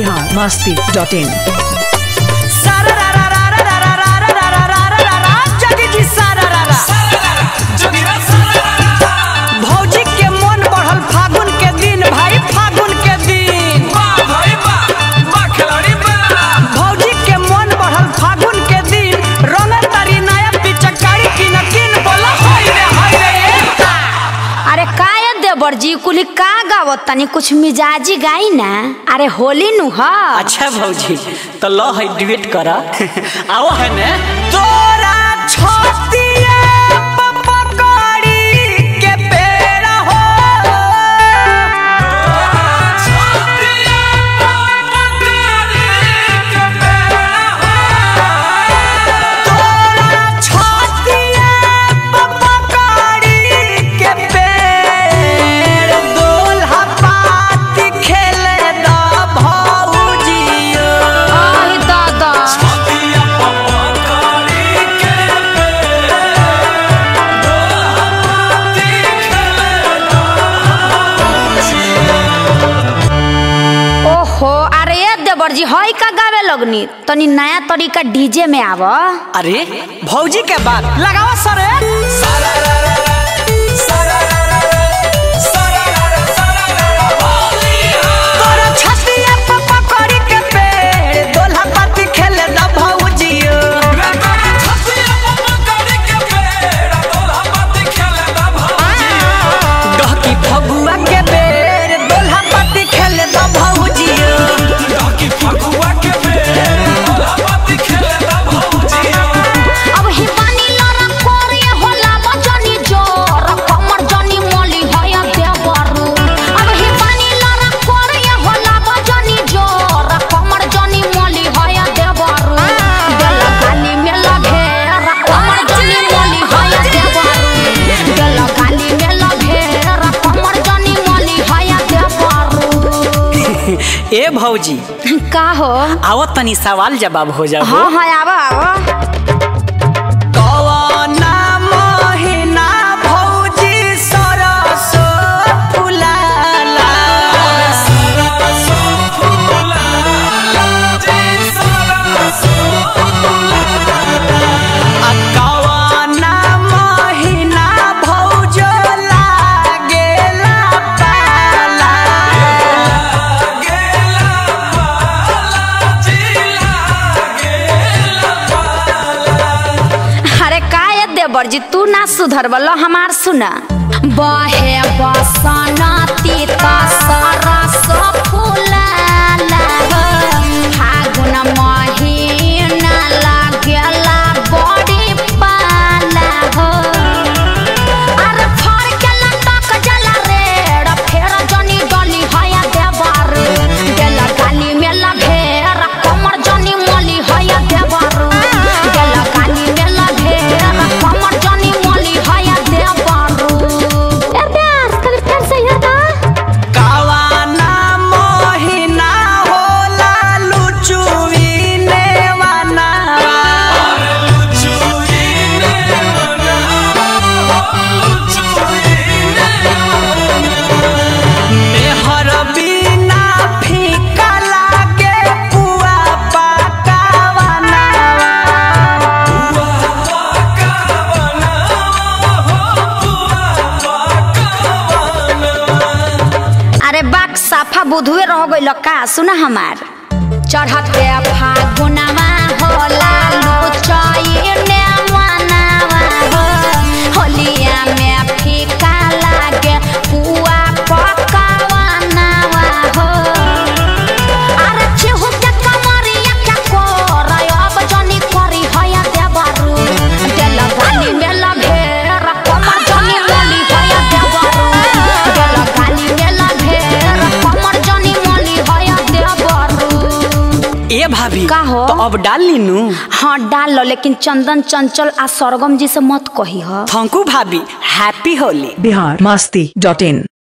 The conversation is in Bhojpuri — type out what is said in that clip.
बिहार मस्ती डॉट इन भौजी के मन बढ़ल फागुन के दिन भाई फागुन के दिन भौजी के मन बढ़ल फागुन के दिन रंग तारी नया पिचकारी किन किन बोला हाय रे हाय रे अरे काय देवर जी कुली का गावत तनी कुछ मिजाजी गाई ना अरे होली नु ह अच्छा भौजी तो लो है डिबेट करा आओ है ने तोरा छतिए पपकड़ी के पेड़ हो तोरा छतिए पपकड़ी के पेड़ दोल्हा पाती खेले द भौजियो आई दादा ओहो अरे ये देवर जी हई का गावे लगनी तनी नया तरीका डीजे में आव अरे भौजी के बात लगावा सरे तोरा छतिया पे पकड़ी के पेड़ दोल्हा पाती खेले द भौजियो डहकी फगुआ के पेड़ दोल्हा पाती खेले द भौजियो अब ही पानी लरा कोरे होला बजनी जोर कमर जनी मोली हया देवरू अब ही पानी लरा कोरे होला बजनी जोर कमर जनी मोली हया देवरू गला गाली में लगे कमर जनी मोली हया देवरू गला गाली में लगे कमर जनी मोली हया देवरू ए भौजी का हो आओ तनी सवाल जवाब हो जाओ हाँ हाँ आवा आवा कवना महिना भौजी सरसो फुलाला आ कवना महिना भौजो लागेला पाला अरे काय देवर जी तू ना सुधर बलो हमार सुना बहे बसनती त सरस फुलाला फागुन महिना लागेला बड़ी पाला हो अरे फर के लटक जला रे फेर जनी डली हया देवर गेला गाली में लभेर कमर जनी मोली हया देवर गेला गाली में लभेर कमर जनी मोली हया देवर ए प्यार कभी फिर से याद कवना महिना होला लुचुइने वनावा मेहर बिना फीका लागे पुआ पकावनावा अरे बाक साफा बुधुए रह गइल का सुना हमार चढ़ते फागुनमा होला लुचैने मनावा हो होलिया में फीका लागे पुआ पकावनावा हो अरे चिहु के कमरिया के कोरय अब जनी करी हया देवरू देला गाली में लभेर कमर जनी मोली हया देवरू देला गाली में लभेर कमर जनी मोली हया देवरू ए भाभी का हो? तो अब डाल लीनू हाँ डाल लो लेकिन चंदन चंचल आ सरगम जी से मत कही ह थैंक यू भाभी हैप्पी होली बिहार मस्ती डॉट इन